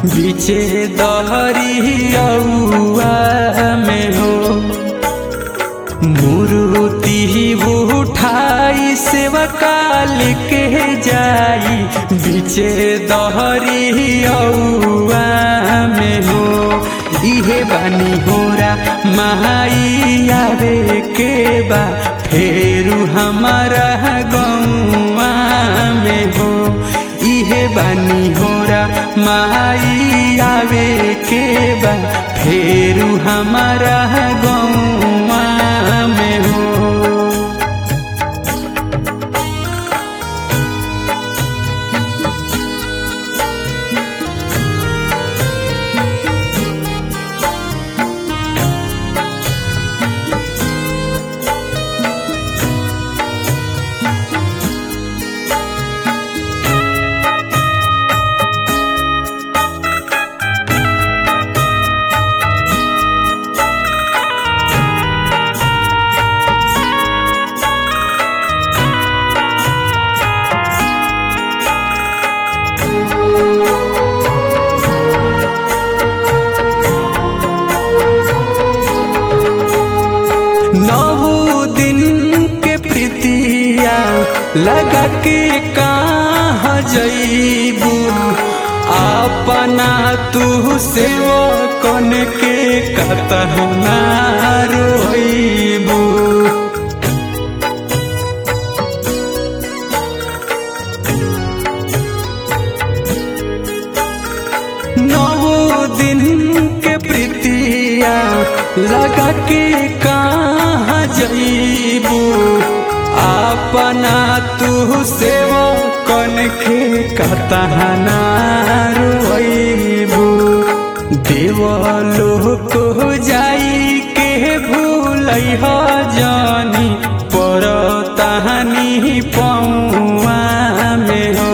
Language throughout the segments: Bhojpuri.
बीचे दहरिया में हो मूर्ति उठाई सेवा काल के जाई बीचे दहरिया में हो इहे बानी होरा महाई आवे के बा फेरू हमारा गौआ में हो इहे बानी होरा माई आवे के बा फेरू हमारा गौआ में हो नौ दिन के प्रीतिया लगा के कहाँ जईबू अपना तू से कन के कतना रोईबू नौ दिन के प्रीतिया लगा के कहाँ जईबू अपना तू से कन के कतहना रोईबू देवलो को जाई के भूल जानी पर तहानी पौआ में हो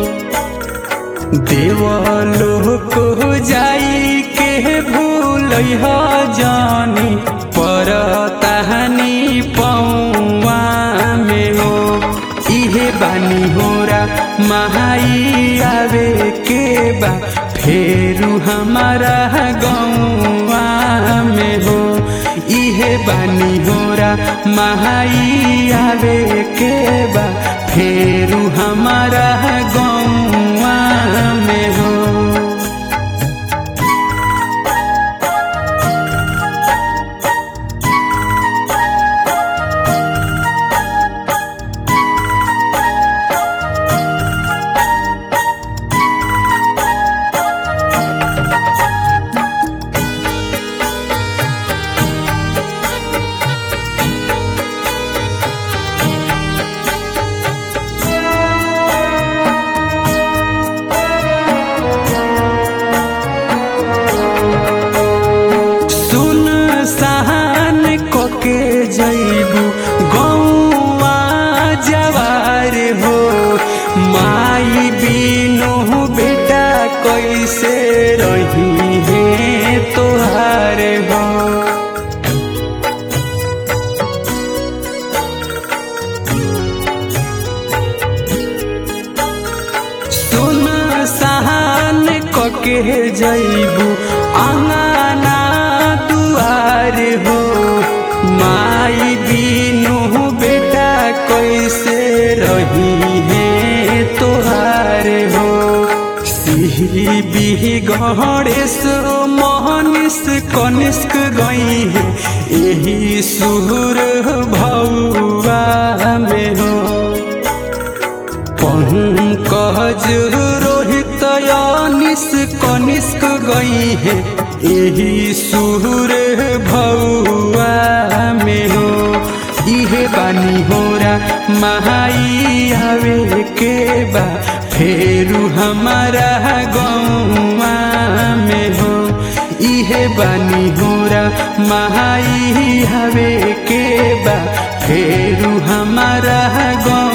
देवलो को जाई के भूल जानी पर तहनी पौआ में हो इहे बानी होरा महाई आवे के बा फेरू हमारा गौआ में हो इहे बानी होरा महाई आवे के बा फेरू हमारा गौआ में हो सुन सहन कोके जैबू गौआ जवार हो माई बिनु बेटा कैसे रही है तोहार हो सुन सहन कोके जैबू आंगना दुआर हो माई बिनु बेटा कैसे रही है तोहार हो सिही बिही गणेश मोहनिस कनिष्क गई है यही सुर भौआ में हो पंकज रोहित अनिस कनिष्क गई है यही सुर भौआ में हो इहे बानी होरा महाई आवे के बा फेरू हमारा गौआ में हो इहे बानी होरा महाई आवे के बा फेरू हमारा गौ